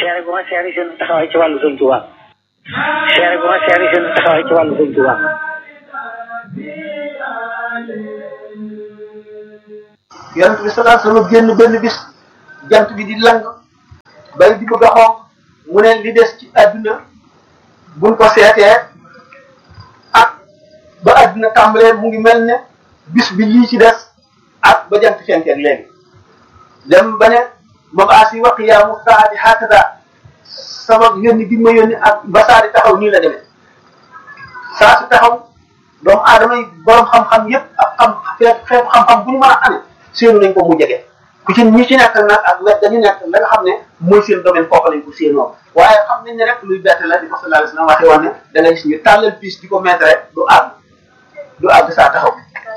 seere gu ma seere seen taxawaay ci wàllu sëñ Tuubaa seere gu ma seere seen taxawaay ci wàllu sëñ Tuubaa yonent bi sallallahu alayhi wasallam génn benn bis jant bi di lang bay di bëgg a xonq mu ne li des ci àdduna buñ ko seetee ak ba àdduna tàmbalee mu ngi mel ne bis bi lii ci des ak ba jant fenkeeg léegi dem ba ne mabaasi wa qiyaamu saati hakada sama yónni gi ma yónni ak ba saa di taxaw nii la demee saa si taxaw doomu aadama yi borom xam-xam yépp ak xam xeet xeetu xam-xam bu ñu mën a amee séenu nañ ko mu jege ku ci ñi ci nekk nag ak wet dañu nekk la nga xam ne mooy seen domaine foofu lañ ko séenoo waaye xam nañ ne rek luy bett la di ko sallallahu alayhi wasallam waxee woon ne da ngay gis ñu tàllal piis di ko mettre du àgg du àgg saa taxaw